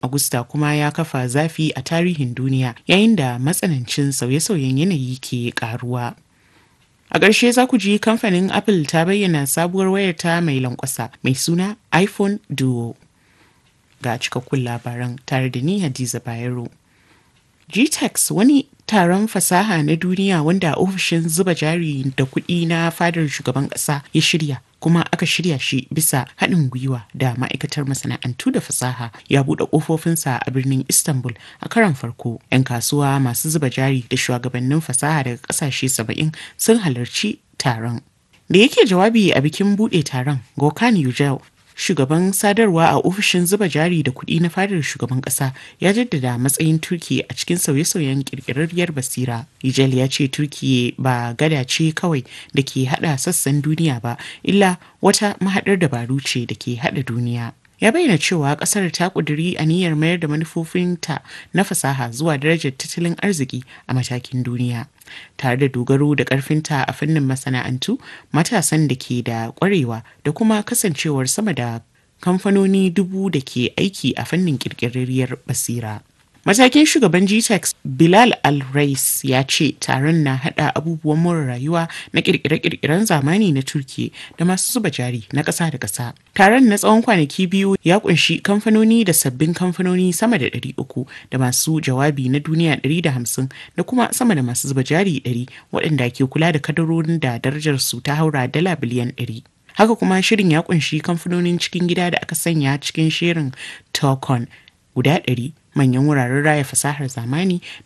Agusta kuma ya kafa zafi a tarihin duniya yayin da matsanancin sauye-sauyen yanayi ke karuwa. A ƙarshe za ku ji kamfanin Apple ta bayyana sabuwar wayarta mai lankwasa mai suna iPhone Duo. Ga cikakkun labaran tare da ni Hadiza Bayero. GTEx wani taron fasaha na duniya wanda ofishin zuba jari da kuɗi na fadar shugaban ƙasa ya shirya kuma aka shirya shi bisa haɗin gwiwa da ma'aikatar masana'antu da fasaha ya buɗe ƙofofinsa a birnin istanbul a karon farko 'yan kasuwa masu zuba jari da shugabannin fasaha daga ƙasashe saba'in sun halarci taron da yake jawabi a bikin buɗe taron gokan yujel shugaban sadarwa a ofishin zuba jari da kuɗi na fadar shugaban ƙasa ya jaddada matsayin turki a cikin sauye-sauyen ƙirƙirarriyar basira Yijel ya ce turki ba gada ce kawai da ke haɗa sassan duniya ba illa wata mahaɗar dabaru ce da ke haɗa duniya ya bayyana cewa ƙasar ta ƙuduri aniyar mayar da manufofinta na fasaha zuwa darajar tattalin arziki a matakin duniya tare da dogaro da ƙarfinta a fannin masana'antu matasan da ke da ƙwarewa da kuma kasancewar sama da kamfanoni dubu da ke aiki a fannin ƙirƙirarriyar basira. Matakin shugaban GTEx Bilal Al-Rais ya ce taron na hada abubuwan more rayuwa na kirkire-kirkiren zamani na Turki da masu zuba jari na ƙasa da ƙasa. Taron na tsawon kwanaki biyu ya kunshi kamfanoni da sabbin kamfanoni sama da 300 da masu jawabi na duniya 150 da kuma sama da masu zuba jari 100 waɗanda ke kula da kadarorin da darajar su ta haura dala biliyan 100. Haka kuma shirin ya kunshi kamfanonin cikin gida da aka sanya cikin shirin Tokon guda 100 manyan wuraren raya fasahar zamani